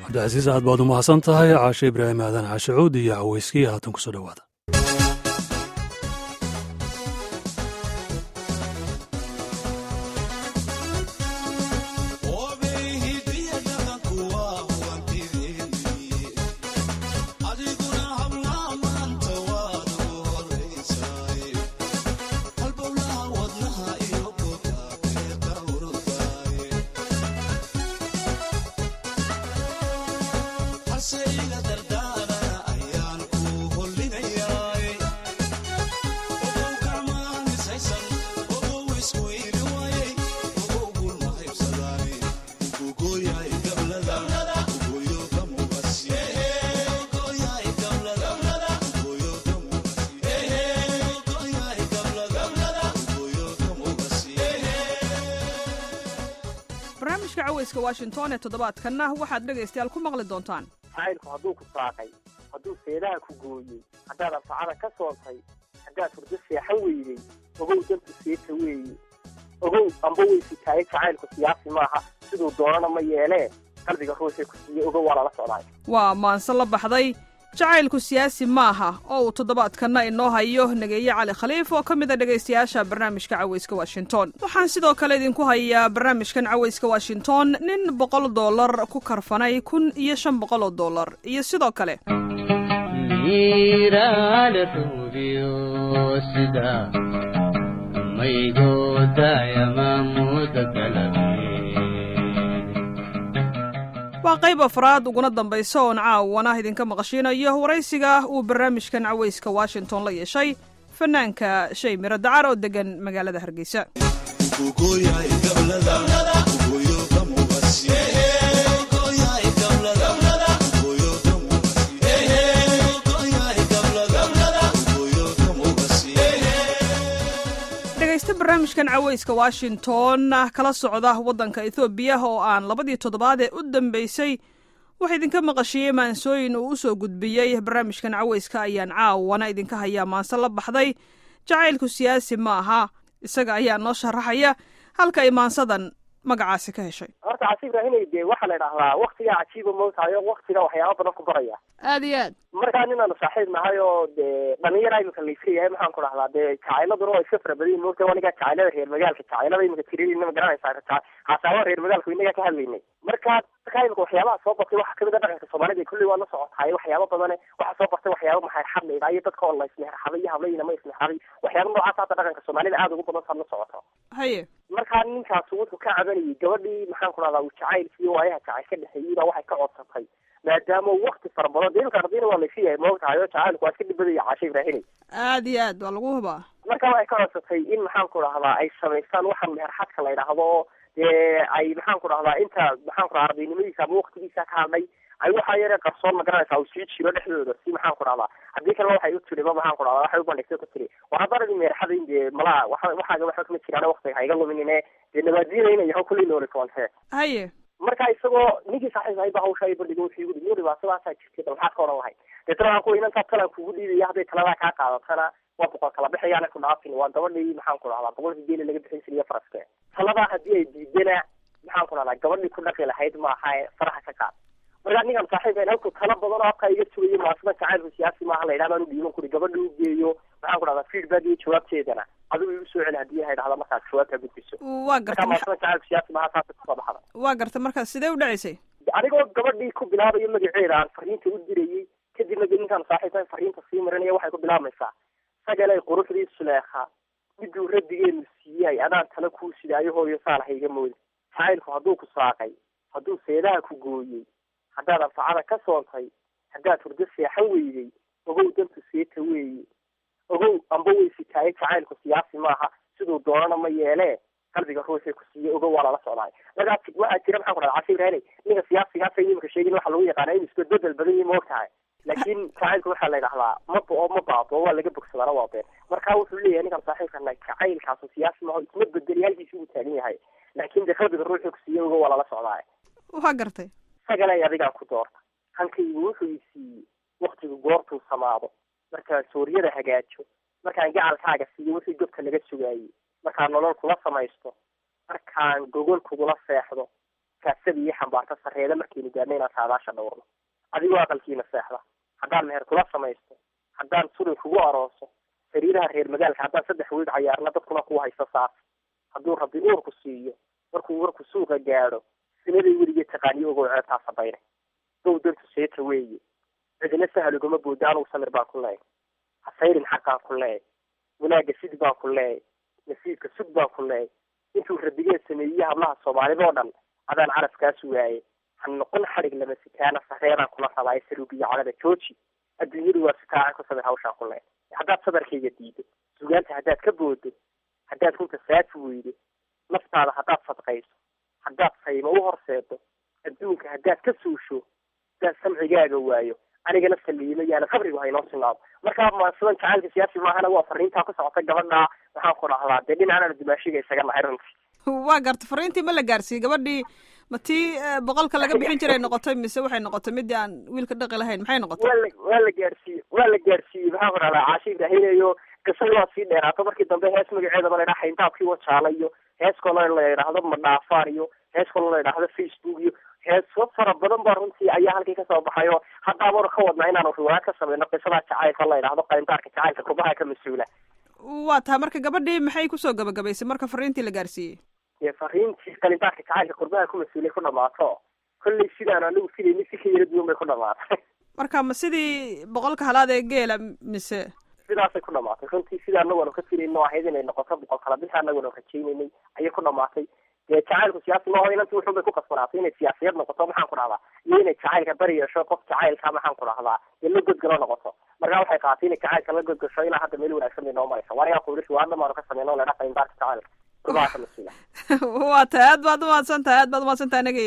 cabdicasiis aad baad u mahadsan tahay caashe ibraahim aadan caashe cuud iyo caweyskii haatan kusoo dhowaada barnaamijka caweyska washington ee toddobaadkanna waxaad dhegaystayaal ku maqli doontaan jacaylku hadduu ku saaqay hadduu seedaha ku gooyey haddaad anfacada ka soontay haddaad hurdo seexan weydey ogow dantu seeta weeye ogow amba weysitaaye jacaylku siyaasi maaha siduu doonana ma yeelee qalbiga ruuxii ku siiye ogow waa lala socdaay waa maanse la baxday jacaylku siyaasi maaha oo uu toddobaadkanna inoo hayo nageeye cali khaliif oo ka mid a dhegaystayaasha barnaamijka caweyska washington waxaan sidoo kale idinku hayaa barnaamijkan caweyska washington nin boqol dollar ku karfanay kun iyo shan boqol oo dollar iyo sidoo kale waa qayb afraad uguna dambaysa oon caawana idinka maqashiinayo waraysiga uu barnaamijkan caweyska washington la yeeshay fanaanka shay miro dacar oo degan magaalada hargeysa dhegaysta barnaamijkan caweyska washington kala socda waddanka ethoobiya oo aan labadii toddobaad ee u dambeysay waxa idinka maqashiyey maansooyin uu u soo gudbiyey barnaamijkan caweyska ayaan caawana idinka hayaa maanse la baxday jacaylku siyaasi ma aha isaga ayaa noo sharaxaya halka ay maansadan magacaasi ka heshay horta casi ibraahimay dee waxaa la idhahdaa waktigaa cajiiba mootahay oo waktiga waxyaaba badan ku baraya aada iyo aad markaa ninaanu saaxiib nahay oo dee dhalinyara imika layska yahay maxaan ku dhahdaa dee jacayladuna waa iska fara badan moogta anigaa jacaylada reer magaalka jacaylada imika tirinayna ma garanaysaa haasaaba reer magaalka inagaa ka hadlaynay markaa markaa imika waxyaabaha soo bartay waxaa kamid a dhaqanka soomaalida kulli waa la socotaay waxyaaba badane waxaa soo bartay waxyaaba maxarxad la idhaa iyo dadka oo la ismexraxaday iyo hablayna ma ismexraday waxyaaba noocaas hadda dhaqanka soomaalida aada ugu badan saad la socoto haye markaa ninkaas wuxuu ka cabanayay gabadhii maxaan ku dhahdaa uu jacaylkii waayaha jacayl ka dhexeeyey baa waxay ka codsatay maadaama wakti fara badan dee imika ardayna waa layska yahay moogtahay oo jacaylku waa iska dhibadaya caasha ibraahimay aada iyo aad waa lagu hubaa marka waxay ka codsatay in maxaan ku dhahdaa ay samaystaan waxaan meherxadka la yidhaahdo dee ay maxaan ku dhahdaa inta maxaan ku dhahaa ardaynimadiisa ama waktigiisa ka hadlay ay waxaa yare qarsoon ma garanaysaa uu sii jiro dhexdooda si maxaan ku dhahdaa haddii kalena waxay u tiri ma maxaan ku dhahdaa waxay u bandhigtay ku tiri war haddana in meherxada in dee malaha waxa waxaaga waxba kama jiraan waktiga ha iga luminine dee nabaadiyadayna yaho kullii nooli koontee haye marka isagoo ninkii saaxiib ahay ba hawsha ay bandhigo wuxuu igu dhiyo dhibaatadaasaa jirtay bal maxaad ka odhan lahayd deetana waxaan ku inantaa talaan kugu dhiibaya hadday taladaa kaa qaadatana waa boqol kala bixiyaana ku dhaafin waa gabadhii maxaan ku dhahdaa boqolkii geeli laga bixin jiriyo faraske taladaa haddii ay diidana maxaan ku dhahdaa gabadhii ku dhaqi lahayd maaha ee faraha ka qaad markaa ninkan saaxiib ahayn halkuu tala badan oo habkaa iga sugayo maasada jacaylku siyaasi maaha la yidhahda anu dhiiban kuri gabadha u geeyo maxaan ku dhahdaa feedback iyo jawaabteedana adigu igu soo celi haddii ay dhahda markaad jawaabtaa gudbiso waa markaa gartay maasada jacaylku siyaasi maaha saasa kusoo baxda waa gartay marka sidee u dhacaysay anigoo gabadhii ku bilaabayo magaceeda aan fariinta u dirayey kadibna de ninkaan saaxiibkan fariinta sii marinaya waxay ku bilaabmaysaa sagalay quruxdii suleekha miduu rabbigeenu siiyay adaan tala kuu sidaayo hooyo saalaha iga mooda jacaylku hadduu ku saaqay hadduu seedaha ku gooyey haddaad anfacada ka soontay haddaad hurdo seexan weydey ogow dantu seeta weeye ogow amba weysitaaye jacaylku siyaasi maaha siduu doonana ma yeelee qalbiga ruuxii ku siiye ogow waa lala socdaay markaa waxaa jira maxaan ku dhahda casha ibraahimay ninka siyaasigaasa imika sheegin waxaa lagu yaqaana inuu isbedbedel badan yahi maogtahay laakiin jacaylku waxaa la yidhahdaa ma bo ma baabo waa laga bogsadaana waa been marka wuxuu leeyahay ninkan saaxiibkana jacaylkaasu siyaasi maaho isma bedeli halkiisi uu taagan yahay laakiin dee qalbiga ruuxii ku siiye ogow waa lala socdaay waa gartay sagalay adigaan ku doorta hankaygu wuxuu i siiyey waktigu goortuu samaado markaan suuryada hagaajo markaan gacalkaaga siiyo wixii gobka laga sugaayey markaan nolol kula samaysto markaan gogol kugula seexdo kaasada iyo xambaarta sareeda markaynu gaadhna inaan saadaasha dhowrno adigoo aqalkiina seexda haddaan meher kula samaysto haddaan surin kugu arooso sariiraha reer magaalka haddaan saddex wiid cayaarna dadkuna kuwa haysta saas hadduu rabbi uurku siiyo markuu warku suuqa gaadho sinaday weligee taqaaniyo ogow ceebtaa sabayne dow dantu seeta weeye cidina sahal ugama booda anugu samir baan ku leeyahy hasayrin xaqaan ku leeyahy wanaagga sid baan ku leeyahy nasiibka sug baan ku leeyahy intuu rabigeen sameeyey hablaha soomaalida oo dhan adaan carafkaas waaye ha noqon xadhig lama sitaana sareeraan kula rabaayo saruugiyo calada jooji adduunyadu waa sitaaca ku samir hawshaan ku leeyahy haddaad sabarkayga diido sugaanta haddaad ka boodo haddaad runta saafi weydo naftaada haddaad sadqayso haddaad saymo u horseedo adduunka haddaad ka suusho haddaad samcigaaga waayo anigana saliimo yaana qabrigu haynoo sinaado markaa maasidan jacaylka siyaasi maahana waa fariintaa ku socota gabadha waxaan ku dhahdaa dee dhinacana dimaashiga isaga nahay runtii waa garta fariintii ma la gaarsiiyey gabadhii ma tii boqolka laga bixin jiray noqotay mise waxay noqotay midii aan wiilka dhaqi lahayn maxay noqotay waa la waa la gaarsiiyey waa la gaarsiiyey maxaan ku dhahdaa caashi ibraahimayo qisada waa sii dheeraato markii dambe hees magaceedaba la yidhaha xayntaabkii wajaala iyo hees kaloo la yidhaahdo madhaafaan iyo hees kaloo la yidhaahdo facebook iyo heeso fara badan baa runtii ayaa halkii kasoo baxay oo hadda abaanu ka wadnaa inaanu riwaayad ka samayno qisada jacaylka la yidhaahdo qayndaarka jacaylka kurbaha ka mas-uula waa tahay marka gabadhii maxay kusoo gabagabaysay marka fariintii la gaarsiiyey dee fariintii qalindaarka jacaylka kurbaha ku mas-uulay ku dhamaato kollay sidaan anigu filayni si ka yara duwan bay ku dhamaatay marka ma sidii boqolka halaad ee geela mise sidaasay ku dhamaatay runtii sida anagu aanu ka filayno ahayd inay noqoto boqol kala bisha anagu aanu rajaynaynay ayay ku dhamaatay dee jacaylku siyaasi maaho inanti wuxun bay ku kasbanaatay inay siyaasiyad noqoto maxaan ku dhahdaa iyo inay jacaylka bari yeesho qof jacaylka maxaan ku dhahdaa dee la godgalo noqoto markaa waxay qaatay inay jacaylka la godgasho ilaa hadda meel wanaagsan bay noo maraysa war ayaa kuuli riwaayadna maanu ka sameyno ledha qayndaarka jacaylka kurbaha ka mas-uula waa tahay aad baad umahadsan tahay aad baad umahadsan tahay anagi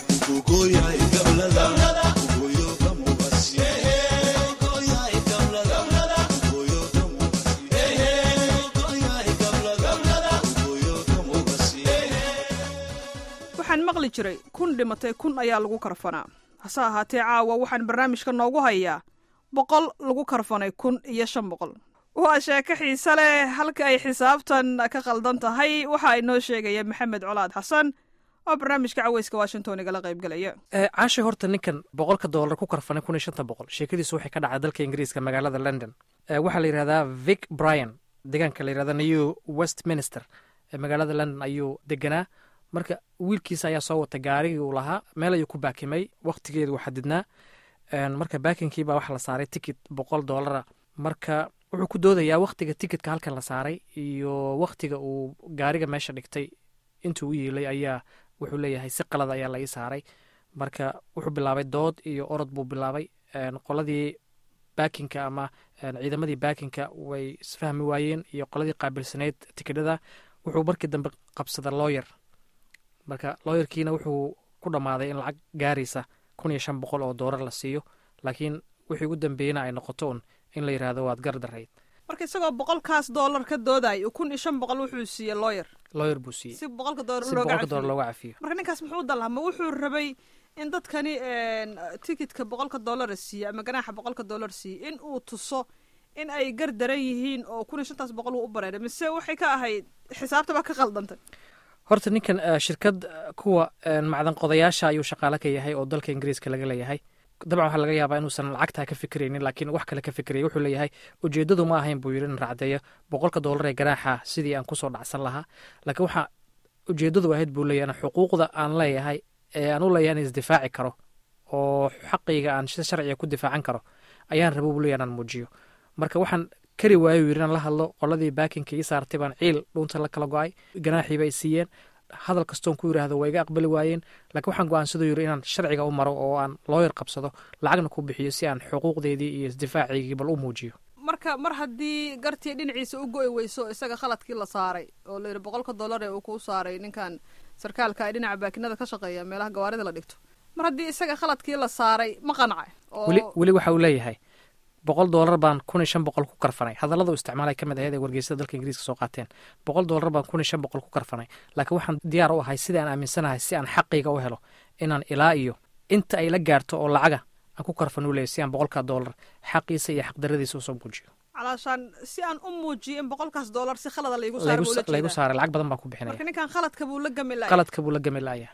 waxaan maqli jiray kun dhimatay kun ayaa lagu karfanaa hase ahaatee caawa waxaan barnaamijka noogu hayaa boqol lagu karfanay kun iyo shan boqol waa sheeko xiise leh halka ay xisaabtan ka qaldan tahay waxa inoo sheegaya maxamed colaad xasan oo barnaamijka caweyska washington igala qaybgelaya caasha horta ninkan boqolka doolar ku karfanay kun iyo shanta boqol sheekadiisu waxay ka dhacday dalka ingiriiska magaalada london waxaa la yidhahdaa vic bryan deegaanka la yidhahda new westminster magaalada london ayuu deganaa marka wiilkiisa ayaa soo watay gaarigii uu lahaa meel ayuu ku baakimay wakhtigeedu xadidnaa marka baakinkiibaa waxa la saaray tikit boqol doolara marka wuxuu ku doodayaa wakhtiga tikitka halkan la saaray iyo wakhtiga uu gaariga meesha dhigtay intuu u yiilay ayaa wuxuu leeyahay si qalada ayaa la ii saaray marka wuxuu bilaabay dood iyo orod buu bilaabay qoladii baakinka ama ciidamadii baakinka way isfahmi waayeen iyo qoladii qaabilsaneyd tikidhada wuxuu markii dambe qabsada looyer marka looyarkiina wuxuu ku dhammaaday in lacag gaaraysa kun iyo shan boqol oo doolar la siiyo laakiin wixii ugu dambeeyena ay noqoto un in la yidhaahdo waad gardarayd marka isagoo boqolkaas doolar ka dooday kun iyo shan boqol wuxuu siiyey looyer looyer buu siiyey si boqolka doolar si boqolka doolar looga cafiyo marka ninkaas muxuu dalhaa ma wuxuu rabay in dadkani tikitka boqolka doolara siiye ama ganaaxa boqolka doolar siiye in uu tuso in ay gar daran yihiin oo kun iyo shantaas boqol uu u bareeray mise waxay ka ahayd xisaabtaba ka qaldantay horta ninkan shirkad kuwa macdan qodayaasha ayuu shaqaale ka yahay oo dalka ingiriiska laga leeyahay dabcan waxaa laga yaabaa inuusan lacagtaa ka fikiraynin laakiin wax kale ka fikiraya wuxuu leeyahay ujeedadu ma ahayn buu yidhi in racdeeyo boqolka doolar ee ganaaxa sidii aan kusoo dhacsan lahaa laakiin waxaa ujeedadu ahayd buu leeyahay xuquuqda aan leeyahay ee aan u leeyahay in isdifaaci karo oo xaqayga aan si sharciga ku difaacan karo ayaan rabo buu leeyahay inaan muujiyo marka waxaan kari waayo yidhi inaan la hadlo qoladii baakinka ii saartay baan ciil dhuunta la kala go-ay ganaaxiiba ay siiyeen hadal kastoon ku yidhaahdo waa iga aqbali waayeen laakiin waxaan go-aansadoo yidhi inaan sharciga u maro oo aan looyar qabsado lacagna ku bixiyo si aan xuquuqdeedii iyo isdifaaciygii bal u muujiyo marka mar haddii gartii dhinaciisa u go-i weyso isaga khaladkii la saaray oo la yidhi boqolka dollar ee uu kuu saaray ninkan sarkaalka ay dhinaca baakinada ka shaqeeya meelaha gawaarida la dhigto mar haddii isaga khaladkii la saaray ma qanacay weli weli waxa uu leeyahay boqol doolar baan kun iyo shan boqol ku karfanay hadallada u isticmaalay ka mid ahayd ee wargeysada dalka ingiriiska soo qaateen boqol doolar baan kun iyo shan boqol ku karfanay laakiin waxaan diyaar u ahay sida aan aaminsanahay si aan xaqayga u helo inaan ilaa iyo inta ay la gaarto oo lacaga aan ku karfan u leeyahy si aan boqolkaa doolar xaqiisa iyo xaqdaradiisa usoo muujiyo calaashaan si aan u muujiyo in boqolkaas doolar si khalada laygu laygu saaray lacag badan baan ku bixinaya marka ninkan khaladka buu la gami lahay qaladka buu la gami la'yahay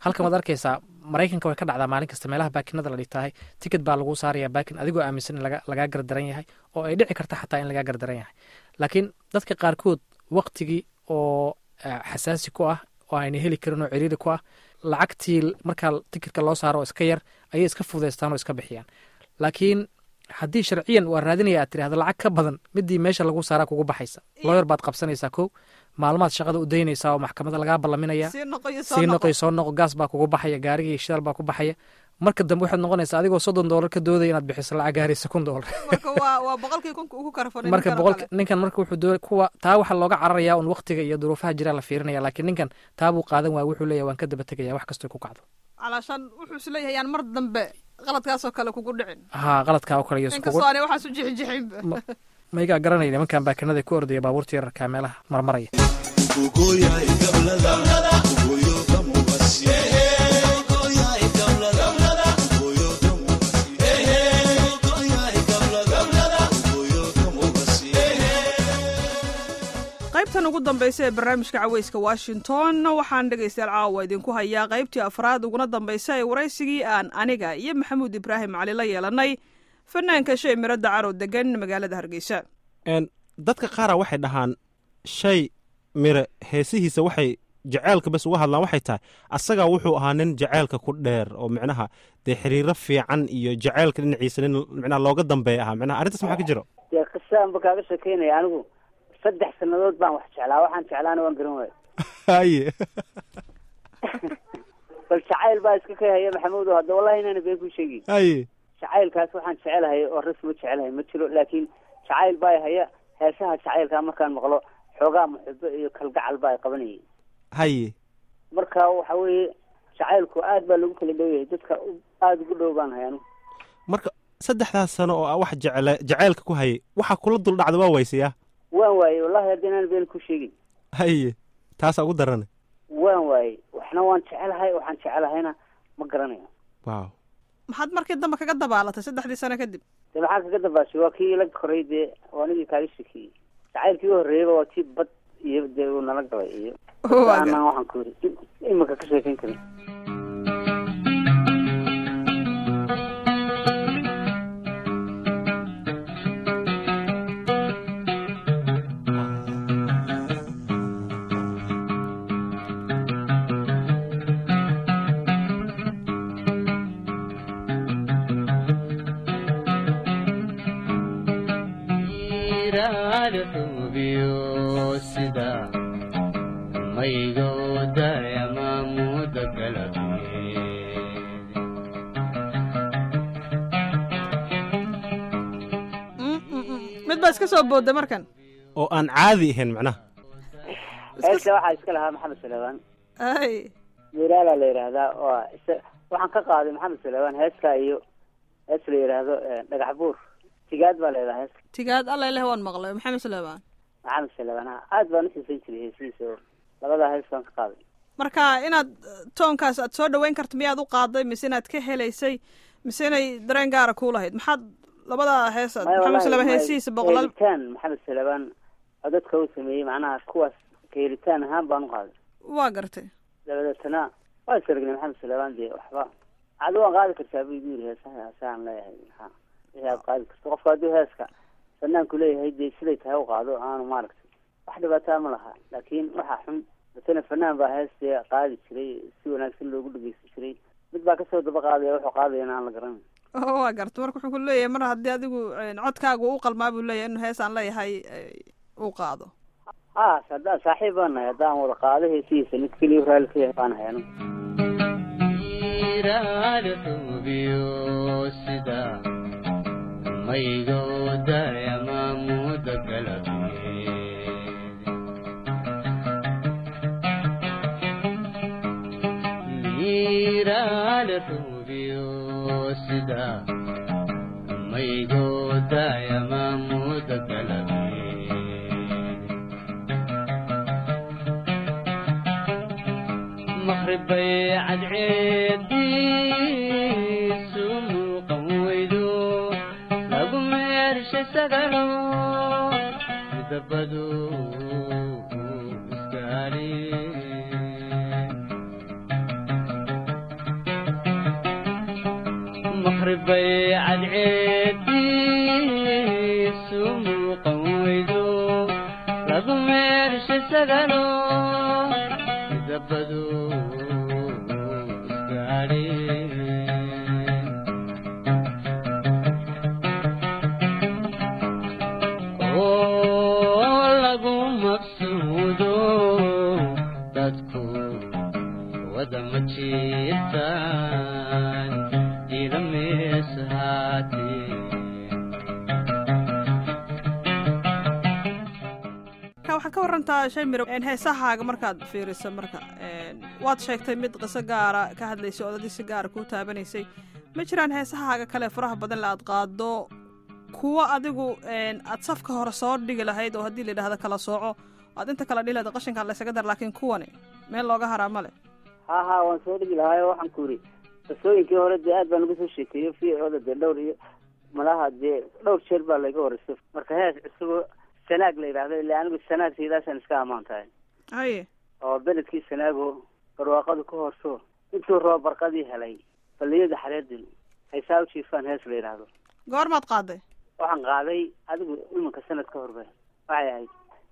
halkan waad arkaysaa maraykanka way ka dhacdaa maalin kasta meelaha baakinada la dhigtahay tikid baa lagu saaraya baakin adigoo aaminsan in lagaa gardaran yahay oo ay dhici karta xataa in lagaa gardaran yahay laakiin dadka qaarkood waktigii oo xasaasi ku ah oo ayna heli karin oo ciriiri ku ah lacagtii markaa tikidka loo saaro oo iska yar ayay iska fudaystaan oo iska bixiyaan laakiin haddii sharciyan waa raadinaya aad tirahdo lacag ka badan midii meesha lagu saaraa kugu baxaysa looyar baad qabsanaysaa kow maalmaad shaqada u daynaysaa oo maxkamada lagaa ballaminaya sii noqoy soo noqo gaas baa kugu baxaya gaarigii shidaal baa ku baxaya marka dambe waxaad noqonaysaa adigoo soddon doolar ka doodaya inaad bixiso lacag gaaraysa kun doolar marka boqol ninkan marka wuxuu doo kuwa taa waxaa looga cararayaa un waktiga iyo duruufaha jiraa la fiirinaya laakiin ninkan taabuu qaadan waaya wuxuu leeyahy waan ka daba tegaya wax kastoo ku kacdo calaashaan wuxuu isleeyahay yaan mar dambe qaladkaasoo kale kugu dhicin haa qaladkaa oo kale iyo inkastoo aanay waxaas u jixijixinba maygaa garanaya nimankan baakinada ku ordaya baabuurta yararkaa meelaha marmaraya qaybtan ugu dambaysa ee barnaamijka caweyska washington waxaan dhegaystayaal caawa idinku hayaa qaybtii afraad uguna dambaysa ee waraysigii aan aniga iyo maxamuud ibraahim cali la yeelanay fanaanka shay miradda carow degan magaalada hargeysa dadka qaara waxay dhahaan shay mire heesihiisa waxay jaceylka bas uga hadlaan waxay tahay asagaa wuxuu ahaa nin jaceylka ku dheer oo micnaha dee xiriiro fiican iyo jaceylka dhinaciisa nin micnaha looga dambeeya ahaa micnaha arrintaas maxaa ka jiro dee qisaanba kaaga shekeynaya anigu saddex sannadood baan wax jeclaa waxaan jeclaana waan garan waayo haye bal jacayl baa iska ka haya maxamuud oo hadda wallahi inaana been ku sheegi haye jacaylkaas waxaan jecelahay oo rasma jecelahay ma jiro laakiin jacayl baa haya heesaha jacaylkaa markaan maqlo xoogaa muxibo iyo kalgacal baa qabanayay haye marka waxa weeye jacaylku aad baa lagu kala dhow yahay dadka aada ugu dhow baan hay anigu marka saddexdaas sano oo wax jecla jacaylka ku hayay waxaa kula dul dhacda waa waysayaa waan waayey wallahi hadda inaan been ku sheegin haye taasaa ugu darana waan waayey waxna waan jecelahay waxaan jecelahayna ma garanayo wow maxaad markii dambe kaga dabaalatay saddexdii sano kadib de maxaa kaga dabaashay waa kii ila koray dee waa anigii kaaga shekeeyey jacaylkii u horreeyaba waa tii bad iyo dee uu nala galay iyo aanaan waxaan ku yiri imika ka sheekayn karin mid baa iska soo booda markan oo aan caadi ahayn macnaha heesta waxaa iska lahaa maxamed salebaan ay miraala la yidhaahdaa oo isa waxaan ka qaaday maxamed salebaan heeska iyo hees la yidhaahdo dhagax buur tigaad baa leedaha heeska tigaad alla ileh waan maqlay maxamed suleymaan maxamed salebaan ha aad baan uxiisan jiray heesihiisa oo labadaa hees baan ka qaaday marka inaad toonkaas aad soo dhaweyn karto miyaad u qaaday mise inaad ka helaysay mise inay dareen gaara kuu lahayd maxaad labadaa heesaad maxamed suleymaan heesihiisa boqolaal helitaan maxamed salebaan oo dadka uu sameeyey macnaha kuwaas ka helitaan ahaan baan u qaaday waa gartay dabadeetana waa isaragnay maxamed salebaan dee waxba adi waan qaadi kartaa buu igu yiri heesaha heesahaan leeyahay ha wixii aad qaadi karto qofka hadduu heeska fanaanku leeyahay dee siday tahay u qaado aanu maaragtay wax dhibaataa ma laha laakiin waxaa xun matala fanaan baa hees dee qaadi jiray si wanaagsan loogu dhegeysan jiray mid baa kasoo daba qaadaya wuxuu qaadayana aan la garanay waa garta marka wuxuu ku leeyahay mar haddii adigu codkaagu u qalmaa buu leeyahay inuu heesaan leeyahay uu qaado ha haddaan saaxiib baan nahay haddaan wada qaado heesihiisa mid keliya raalli ka yahay baan hay anigu مخربي عدعيدي سوق ويدو لقم يرش سقلو مدبدو اسكالي maqribay cadceediisu muuqan weydo lagu meershay sagalo midabadu isgaadheen oo lagu maqsuudo dadku wada ma jirtaan ila meeshaatee ka waxaad ka warantaa shaymir heesahaaga markaad fiiriso marka waad sheegtay mid qiso gaara ka hadlaysay odadii si gaara kuu taabanaysay ma jiraan heesahaaga kale faraha badan le aad qaado kuwo adigu aad safka hore soo dhigi lahayd oo haddii la yidhahdo kala sooco aad inta kala dhihi lahayd qashinkaa laysaga dar laakiin kuwani meel looga haraa ma le ha ha waan soo dhigi lahaayo waxaan ku yidhi qisooyinkii hore dee aad baan uga soo sheekeeyo fiicooda dee dhowr iyo malaha dee dhowr jeer baa layga horeyso marka hees cusubo sanaag la yidhahdo ila anigu sanaag sidaasaan iska ammaan tahay haye oo beledkii sanaago barwaaqadu ka horso intuu roob barqadii helay balliyada xareedin haysaa u jiifaan hees la yidhaahdo goormaad qaaday waxaan qaaday adigu iminka sanad ka horba waxay ahayd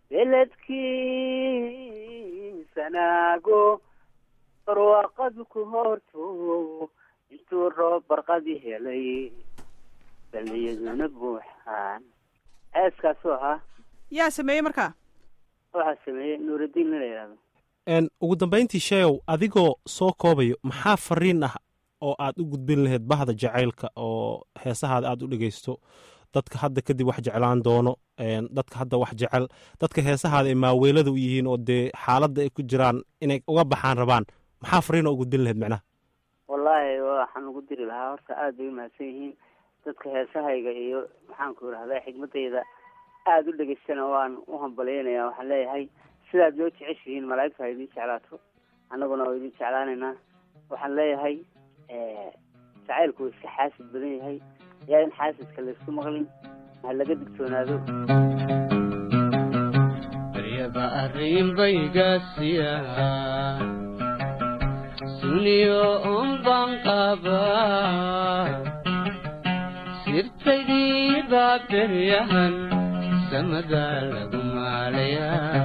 beledkii sanaago barwaaqadu ku horto intuu roob barqadii helay balliyaduna buuxaan heeskaasuu ahaa yaa sameeyey markaa waxaa sameeyey nuuraddiin nin la yidhahdo n ugu dambayntii sheegow adigoo soo koobayo maxaa fariin ah oo aad u gudbin lahayd bahda jacaylka oo heesahaada aad u dhegaysto dadka hadda kadib wax jeclaan doono dadka hadda wax jecel dadka heesahaada ay maaweelada u yihiin oo dee xaaladda ay ku jiraan inay uga baxaan rabaan maxaa fariin oo u gudbin lahayd macnaha wallaahi waxaan ugu diri lahaa horta aad bay umahadsan yihiin dadka heesahayga iyo maxaanku idhahdaa xigmadayda aada u dhegaystana waan u hambalyeynaya waxaan leeyahay sidaad loo jeceshihiin malaa'igtu ha idiin jeclaato annaguna waa idiin jeclaanaynaa waxaan leeyahay jacaylku waa iska xaasid badan yahay yaa in xaasidka laysku maqlin ha laga digtoonaado baryaba arrin baygaasiya suniyo un baan qabaa sirtaydii baa beryahan samada lagu maalayaa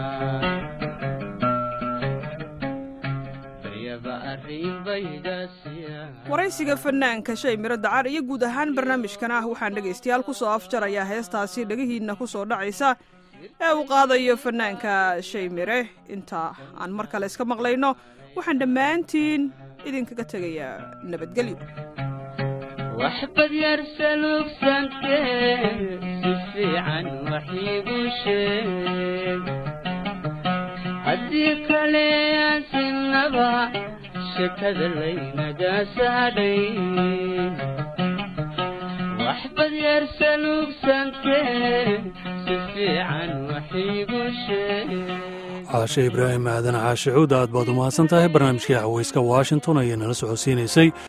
baryaba arrin baygaasiya waraysiga fanaanka shay miro dacar iyo guud ahaan barnaamijkan ah waxaan dhegaystayaal ku soo afjarayaa heestaasi dhegihiinna ku soo dhacaysa ee uu qaadayo fanaanka shay mire inta aan mar kale iska maqlayno waxaan dhammaantiin idinkaga tegayaa nabadgelyo waxbad yar salugsantee si fiican wax iigu sheeg haddii kale aan sinaba shekada laynaga saadhay waxbad yar salugsantee si fiican wax iigu sheeg caashe ibraahim aadan caashe cuud aad baad u mahadsan tahay barnaamijkii cawayska washington ayay nala socodsiinaysay